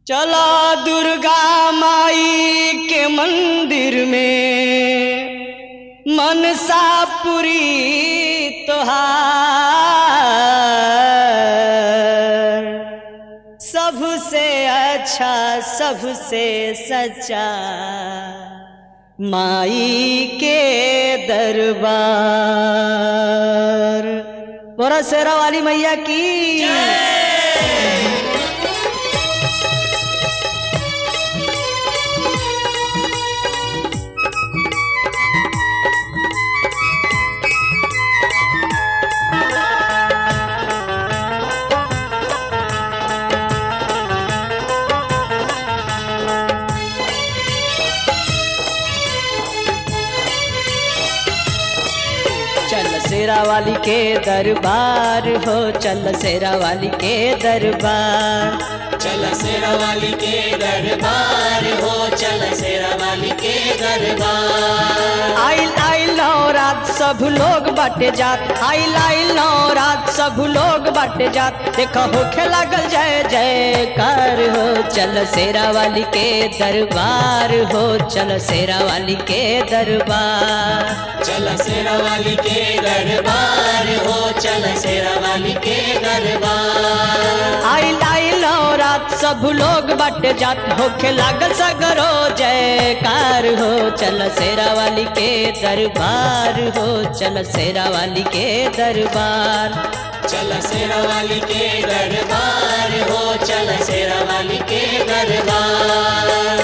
चला दुर्गा माई के मंदिर में मनसा पुरी तोहार सबसे अच्छा सबसे सच्चा माई के दरबार बोरा शेरा वाली मैया की चल शेरा वाली के दरबार हो चल शेरा वाली के दरबार चल शेरा वाली के दरबार हो चल शेरा वाली के दरबार आइल आइल नौ रात सब लोग बाटे जात आइल आइल नौ रात सब लोग बाटे जात देखो होखे लागल जय जयकार हो चल शेरा वाली के दरबार हो चल शेरा वाली के दरबार चल शेरा वाली के दरबार हो चल शेरा वाली के दरबार आइल आइल नौ रात सब लोग बाटे जात होखे लागल सगरो जयकार हो चल शेरा वाली के दरबार हो चल शेरा वाली के दरबार चल शेरा वाली के दरबार हो चल शेरा वाली के दरबार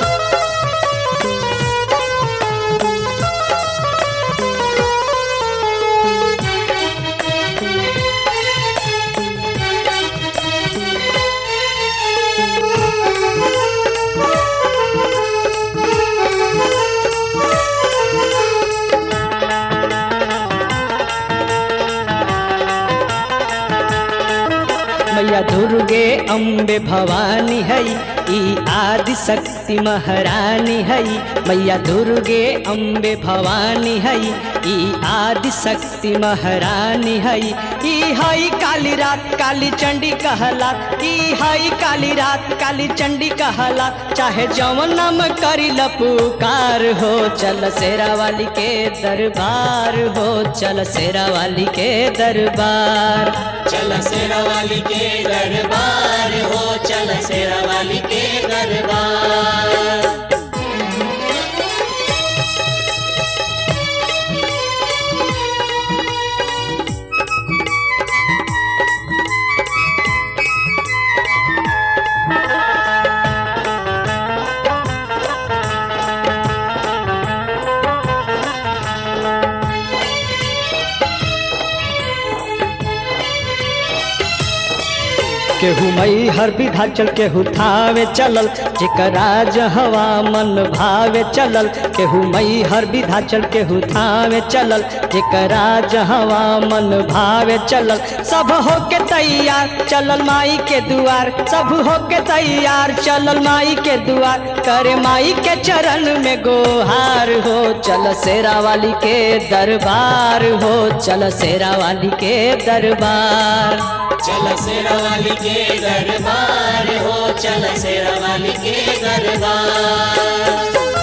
मैया दुर्गे अम्बे भवानी है ई आदि शक्ति महारानी है मैया दुर्गे अम्बे भवानी है ई आदि शक्ति महारानी है ई हई काली रात काली चंडी कहला ई हई काली रात काली चंडी कहला चाहे जवन नाम करी पुकार हो चल शेरा वाली के दरबार हो चल शेरा वाली के दरबार चल शेरा वाली के दरबार हो चल शेरा वाली के दरबार केहू मई हर विधा चल केहू थावे चलल जेकरा हवा मन भावे चलल केहू मई हर विधा चल केहू थावे चलल जेकरा हवा मन भावे चलल सब होके तैयार चलल माई के दुआर सब होके तैयार चलल माई के दुआर करे माई के चरण में गोहार हो चल शेरा वाली के दरबार हो चल शेरा वाली के दरबार चल शेरा वाली के दरबार हो चल शेरा वाली के दरबार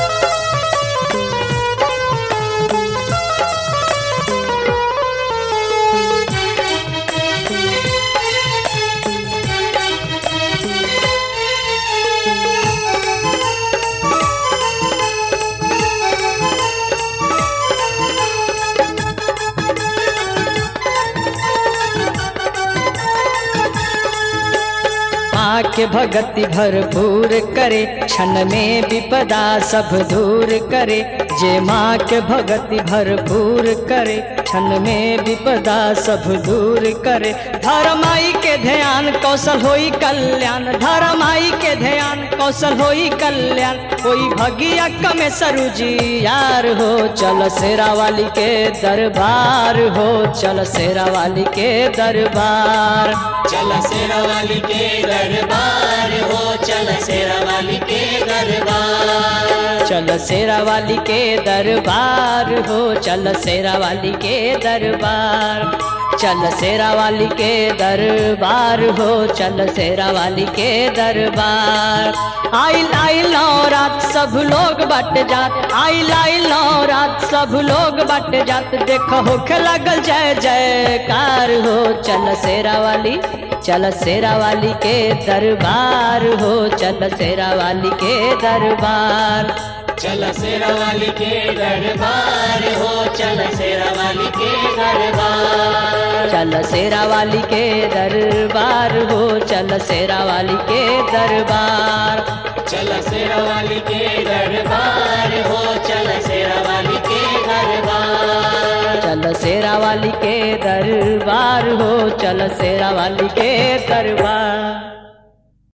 माँ के भगति भरपूर करे क्षण में विपदा सब दूर करे जे माँ के भगति भरपूर करे क्षण में विपदा सब दूर करे धर्माई के ध्यान कौशल होई कल्याण धर्माई के ध्यान कौशल होई कल्याण कोई भगिया कमे सरुजी यार हो चल शेरा वाली के दरबार हो चल शेरा वाली के दरबार चल शेरा वाली के दरबार हो चल शेरा वाली के दरबार चल शेरा वाली के दरबार हो चल शेरा वाली के दरबार चल शेरा वाली के दरबार हो चल शेरा वाली के दरबार आइल आइल रात सब लोग बट जात आइल आइल रात सब लोग बट जात देखो होखे लगल जय जयकार हो चल शेरा वाली चल शेरा वाली के दरबार हो चल शेरा वाली के दरबार चल शेरा वाली के दरबार हो चल शेरा वाली के दरबार चल शेरा वाली के दरबार हो चल शेरा वाली के दरबार चल शेरा वाली के दरबार हो चल शेरा वाली के दरबार चल शेरा वाली के दरबार हो चल शेरा वाली के दरबार